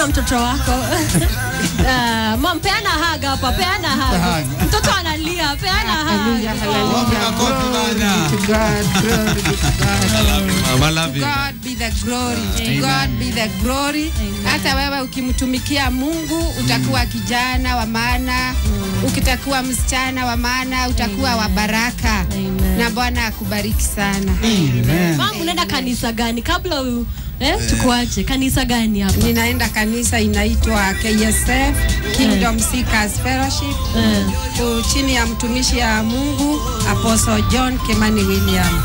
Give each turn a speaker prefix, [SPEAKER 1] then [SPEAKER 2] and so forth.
[SPEAKER 1] na mtoto wako Ah, mam peana haga hapa peana haga mtoto analia peana
[SPEAKER 2] Hallelujah,
[SPEAKER 1] haga
[SPEAKER 2] hallelujah. Glory to God, glory be to God.
[SPEAKER 3] Mama love you.
[SPEAKER 2] God be the glory. To God be the glory. Hata wewe ukimtumikia Mungu utakuwa kijana wa maana, ukitakuwa msichana wa maana utakuwa wa baraka.
[SPEAKER 1] Amen.
[SPEAKER 2] Na Bwana akubariki sana.
[SPEAKER 1] mam unaenda kanisa gani kabla u, eh, tukuache kanisa gani hapa
[SPEAKER 2] Ninaenda kanisa inaitwa KSF Kingdom Seekers Fellowship
[SPEAKER 1] Eh.
[SPEAKER 2] ku- chini ya mtumishi ya Mungu Apostle John Kimani William.